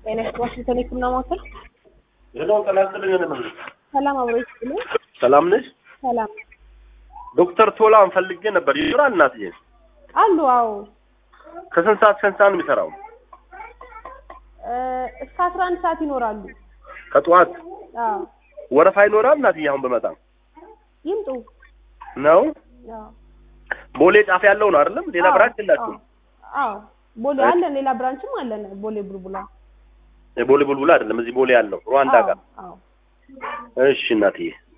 ጤና ዋሽንግተን የህክምና ማዕከል ሄሎ ጤና ይስጥልኝ። እኔ ምን ሰላም አብሮ ይስጥልኝ። ሰላም ነሽ? ሰላም ዶክተር ቶላን ፈልጌ ነበር። ይኖራል እናትዬ? አሉ። አዎ ከስንት ሰዓት ከስንት ሰዓት ነው የሚሰራው? እ እስከ አስራ አንድ ሰዓት ይኖራሉ። ከጠዋት አዎ ወረፋ ይኖራል እናትዬ? አሁን በመጣ ይምጡ። ነው አዎ ቦሌ ጫፍ ያለው ነው አይደለም? ሌላ አዎ፣ ብራንች የላችሁም? አዎ ቦሌ አለን፣ ሌላ ብራንችም አለን። ቦሌ ቡልቡላ ቦሌ ቡልቡላ አይደለም፣ እዚህ ቦሌ ያለው ሩዋንዳ አዎ ጋር። አዎ እሺ እናትዬ